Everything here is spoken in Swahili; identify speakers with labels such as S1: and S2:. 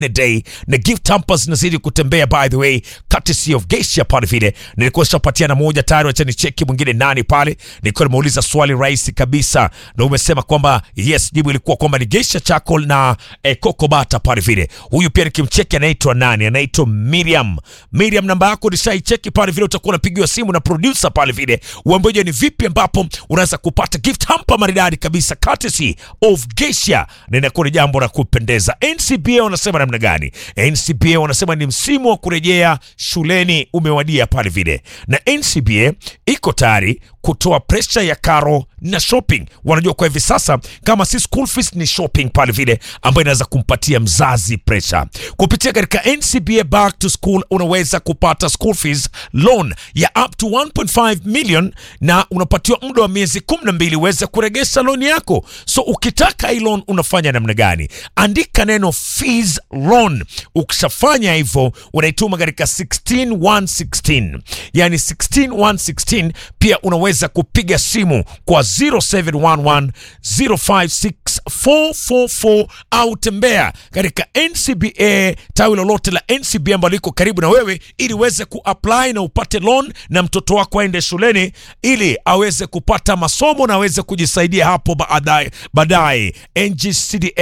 S1: day na gift hampers zinazidi kutembea by the way courtesy of Geisha pale vile nilikuwa shapatiana moja tayari acha ni cheki mwingine nani pale nilikuwa nimeuliza swali rahisi kabisa na umesema kwamba yes jibu ilikuwa kwamba ni Geisha charcoal na eh, Coco Bata pale vile huyu pia nikimcheki anaitwa nani anaitwa Miriam Miriam namba yako nishaicheki pale vile utakuwa unapigiwa simu na producer pale vile uambeje ni vipi ambapo unaweza kupata gift hamper maridadi kabisa courtesy of Geisha na inakuwa ni jambo la kupendeza NCBA wanasema namna gani NCBA wanasema ni msimu wa kurejea shuleni umewadia pale vile na NCBA iko tayari kutoa presha ya karo na shopping wanajua kwa hivi sasa kama si school fees ni shopping pale vile ambayo inaweza kumpatia mzazi presha kupitia katika NCBA back to school unaweza kupata school fees loan ya up to 1.5 million na unapatiwa muda wa miezi 12 uweze kuregesha loan yako so ukitaka hii loan unafanya namna gani andika neno fees loan ukishafanya hivyo unaituma katika 16116 yani 16116 pia unaweza kupiga simu kwa 0711 056444 au tembea katika NCBA tawi lolote la NCBA ambalo liko karibu na wewe ili uweze kuapply na upate loan na mtoto wako aende shuleni ili aweze kupata masomo na aweze kujisaidia hapo baadaye baadaye NGCDA